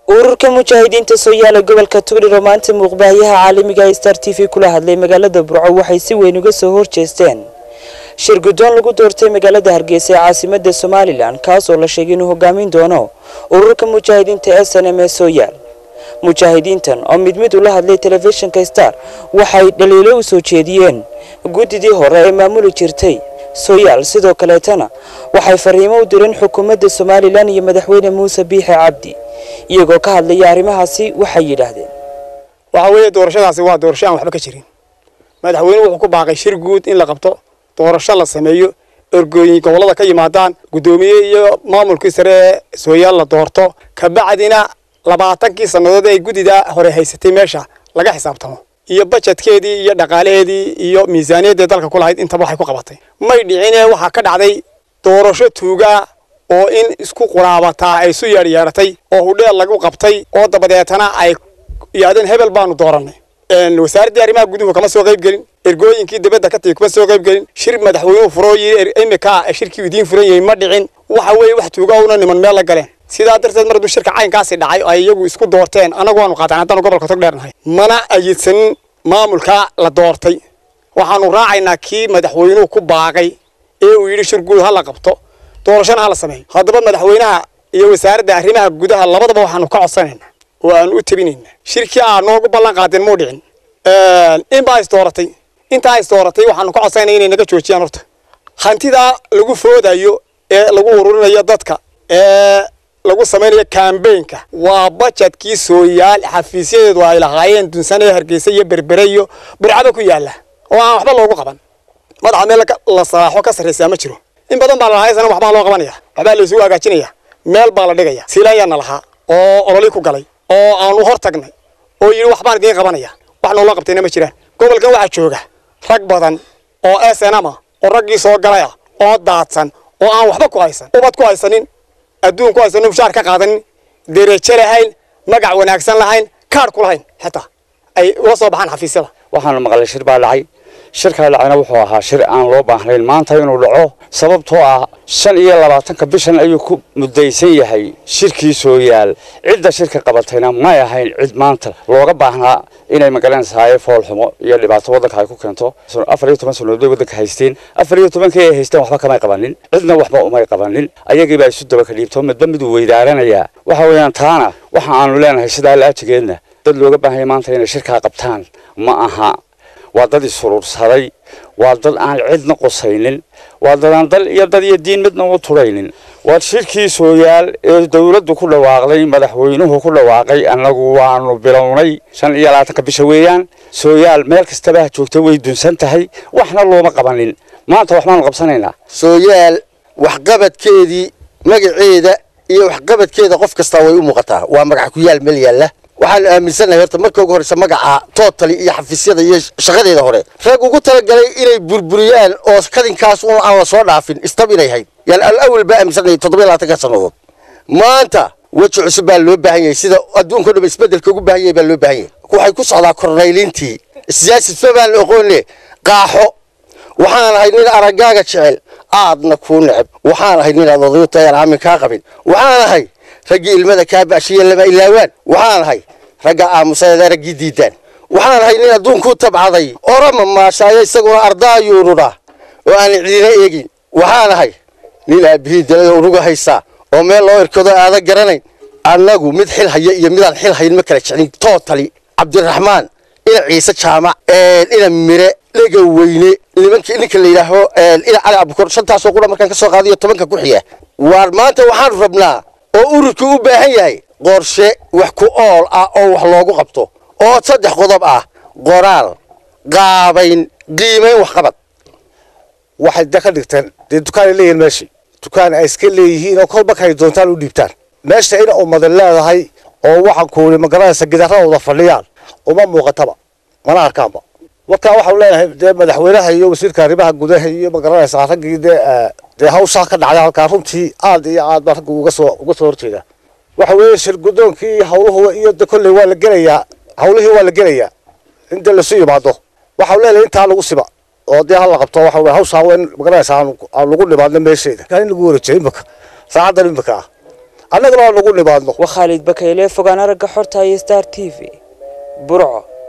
ururka mujaahidiinta soo yaala gobolka tugdhir oo maanta muuqbaahiyaha caalamiga ee star t v kula hadlay magaalada burco waxay si weyn uga soo horjeesteen shir guddoon lagu doortay magaalada hargeysa ee caasimada somalilan kaas oo la sheegay inuu hogaamin doono ururka mujaahidiinta s n m ee soo yaal mujaahidiintan oo mid mid ula hadlay telefishinka star waxay dhaliilo u soo jeediyeen guddidii hore ee maamuli jirtay sooyaal sidoo kaleetana waxay fariimo u direen xukuumadda somalilan iyo madaxweyne muuse biixe cabdi iyagoo ka hadlaya arrimahaasi waxay yidhaahdeen waxa weeye doorashadaasi waa doorasho aan waxba ka jirin madaxweyne wuxuu ku baaqay shir guud in la qabto doorasho la sameeyo ergooyin gobollada ka yimaadaan guddoomiye iyo maamulkii sare ee sooyaal la doorto kabacdina labaatankii sannadood ay guddida hore haysatay meesha laga xisaabtamo iyo bajetkeedii iyo dhaqaalaheedii iyo miisaaniyaddii dalka ku lahayd intaba waxay ku qabatay may dhicine waxaa ka dhacday doorasho tuugaa oo in isku quraabataa ay isu yeedhyeedhatay oo hudheel lagu qabtay oo dabadeetana ay yidhahdeen hebel baanu doorannay wasaaraddii arrimaha guduhu kama soo qayb gelin ergooyinkii dibadda ka tigi kuma soo qayb gelin shir madaxweynuhu furoo yiri imika shirkii idiin furan yahay ma dhicin waxa weeye wax tuuga una niman meel la galeen sidaa darteed mar hadduu shirka caynkaasi dhacay ay iyagu isku doorteen annagu waanu qaataan haddaanu gobolka tog dheernahay mana ayidsanin maamulka la doortay waxaanu raacaynaa kii madaxweynuhu ku baaqay ee uu yidhi shir guud ha la qabto doorashana ha la sameeyo haddaba madaxweynaha iyo wasaaradda arrimaha gudaha labadaba waxaanu ka codsanaynaa oo aanu u tabinaynaa shirkii aa noogu ballan qaadeen muu dhicin inbaa is dooratay intaa is dooratay waxaanu ka codsanayna inay naga joojiyaan horta hantidaa lagu foodayo ee lagu ururinayo dadka ee lagu samaynayo kambaynka waa bajetkii sooyaal xafiisyadeedu ay lahaayeen dunsanee hargeysa iyo berbere iyo burcaba ku yaalla oo aan waxba loogu qaban madaxa meel la saaxo ka sarraysaa ma jiro in badan baa la lahaa isana waxbaa loo qabanaya waxbaa la isugu hagaajinaya meel baa la dhigaya siilaanyaana lahaa oo ololi ku galay oo aanu hor tagnay oo yidhi waxbaan idiin qabanaya wax noola qabtayna ma jiraan gobolkan waxaa jooga rag badan oo snma oo raggii soo galaya oo daadsan oo aan waxba ku haysan ubad ku haysanin adduun ku haysanin mushaar ka qaadanin derejo lahayn magac wanaagsan lahayn kaadh ku lahayn xitaa ay ula soo baxaan xafiisyada waxaana maqlay shir baa dhacay shirkaa dhacayna wuxuu ahaa shir aan loo baahnayn maanta inuu dhaco sababtoo ah shan iyo labaatanka bishan ayuu ku mudaysan yahay shirkii sooyaal cidda shirka qabatayna may ahayn cid maanta looga baahnaa inay magalanaysahaye foolxumo iyo dhibaato waddanka ay ku keento afar iyo toban sannadood bay waddanka haysteen afar iyo tobankii ay haysteen waxba kamay qabanin cidna waxba umay qabanin ayagiibaa isu daba ka dhiibto midba miduu weydaaranayaa waxa weeyaan taana waxa aanu leenahay sidaa laajigeedna dad looga baahanya maanta inay shirkaa qabtaan ma aha waa dad isuruursaday waa dad aan cidna qusaynin waa dadaan dal iyo dad iyo diin midna u turaynin waa shirkii sooyaal ee dowladdu ku dhawaaqday madaxweynuhu ku dhawaaqay annagu waanu bilownay shan iyo labaatanka bisha weeyaan sooyaal meel kastaba ha joogta way dunsan tahay waxna looma qabanin maanta waxbaanu qabsanaynaa sooyaal waxqabadkeedii magaceeda iyo waxqabadkeeda qof kastaa way u muuqataa waa magac ku yaal meel yaalla waxaan aaminsannahay horta marka ugu horreysa magaca tootali iyo xafiisyada iyo shaqadeeda hore rag ugu talagalay inay burburiyaan oo kadinkaas un aan la soo dhaafin istab inay hayd yaan alawel baa aaminsannahay toddoba iyo labaatanka sannadood maanta weji cusub baa loo baahan yahay sida adduunka o dhan isbeddelka ugu baahan yahay baa loo baahan yahay waxay ku socdaa kornaylintii siyaasadfa baan la oqoonne qaaxo waxaan ahay nin araggaaga jecel aadna kuu neceb waxaan ahay nin aad odayu tahay aan aamin kaa qabin waxaan ahay raggii ilmada kaa baashiye lama ilaawaan waxaan ahay ragga aamusadeeda raggii diidaan waxaan ahay nin adduunkuu tabcaday orama maashaayo isaguna ardaayuunudha oo aan cidina eegin waxaan ahay nin aabihii dalada unuga haysaa oo meel loo irkado aada garanayn annagu mid xil haya iyo midaan xil hayn ma kala jeclin tootali cabdiraxmaan ina ciise jaamac ina mire dhega weyne nimankii ninka la yidhaaho ina cali abukor shantaasoo qura markaan ka soo qaadayo tobanka ku xiga waar maanta waxaanu rabnaa oo ururku u baahan yahay qorshe wax ku ool ah oo wax loogu qabto oo saddex qodob ah qoraal qaabayn qiimayn waxqabad waxay da ka dhigteen dee dukaanay leeyihin meeshii dukaan ay iska leeyihiin oo kolba kay doontaan u dhiibtaan meesha ina ummadan leedahay oo waxaan kuuli magaranaysa gidaradooda fadhiyaan uma muuqataba mana arkaanba marka waxau leenahay dee madaxweynaha iyo wasiirka arrimaha gudaha iyo magaranaysa raggii dee dee hawshaa ka dhacday halkaa runtii aad iyo aad baa ragga uga soo uga soo horjeeda waxa weeye shir guddoonkii iyo hawluhu iyo de kolley waa la gelayaa hawlihii waa la gelayaa in dee lasu yimaado waxau leenahay intaa lagu siba oo dee hala qabto waxa weye hawshaa waa in magaranaysa aan aan lagu dhimaadno meesheeda in lagu wareejiyo imika saacadan imika ah annagana aan ugu nimaadno waa khaalid bakayle fogaan aragga xorta iyo star t v burco